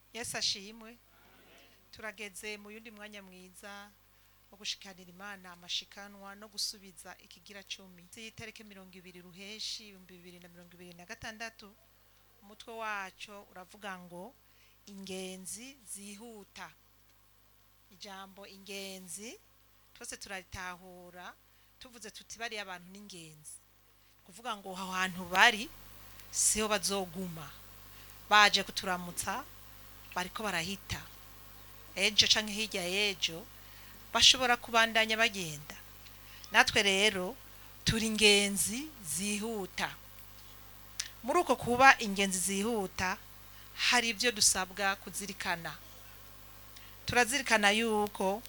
yesu ashimwe turageze mu yundi mwanya mwiza wo gushikanira imana amashikanwa no gusubiza ikigira cumi z'itariki mirongo ibiri ruheshi ibihumbi bibiri na mirongo ibiri na gatandatu umutwe waco uravuga ngo ingenzi zihuta ijambo ingenzi twese turaritahura tuvuze tuti bariya abantu n'ingenzi kuvuga ngo aho hantu bari siho bazoguma baje kuturamutsa bariko barahita ejo canke hirya y'ejo bashobora kubandanya bagenda natwe rero turi ingenzi zihuta muri uko kuba ingenzi zihuta hari ibyo dusabwa kuzirikana turazirikana yuko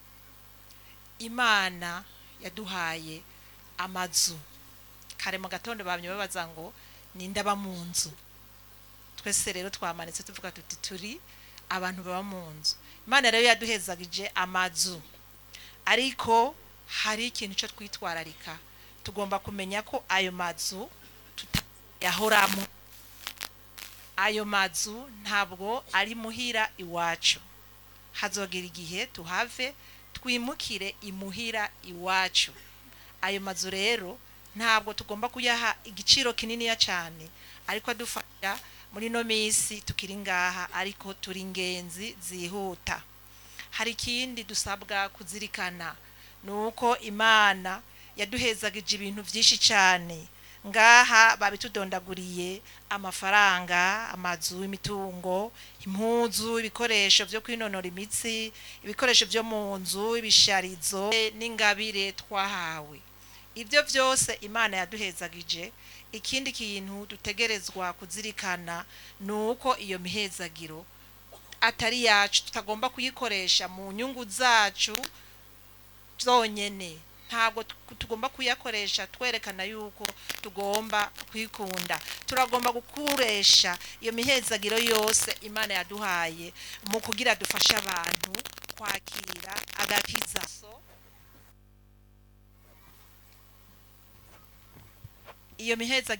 imana yaduhaye amazu kare mu gatondo bamye babaza ngo ninde aba mu nzu twese rero twamanitse tuvuga tuti turi abantu baba mu nzu imana rero yaduhezagije amazu ariko hari ikintu cyo twitwararika tugomba kumenya ko ayo mazu tutayahoramo ayo mazu ntabwo ari muhira iwacu hazogera igihe tuhave twimukire imuhira iwacu ayo mazu rero ntabwo tugomba kuyaha igiciro kininiya cyane ariko adufasha muri ino minsi tukiri ngaha ariko turi ingenzi zihuta hari ikindi dusabwa kuzirikana ni uko imana yaduhezagije ibintu byinshi cyane ngaha babitudondaguriye amafaranga amazu imitungo impuzu ibikoresho byo kwinonora imitsi ibikoresho byo mu nzu ibisharizo n'ingabire twahawe ibyo byose imana yaduhezagije ikindi kintu dutegerezwa kuzirikana ni uko iyo mihezagiro atari yacu tutagomba kuyikoresha mu nyungu zacu zonyine ntabwo tugomba kuyakoresha twerekana yuko tugomba kwikunda turagomba gukoresha iyo mihezagiro yose imana yaduhaye mu kugira dufashe abantu kwakira agakiza iyo mihezagiro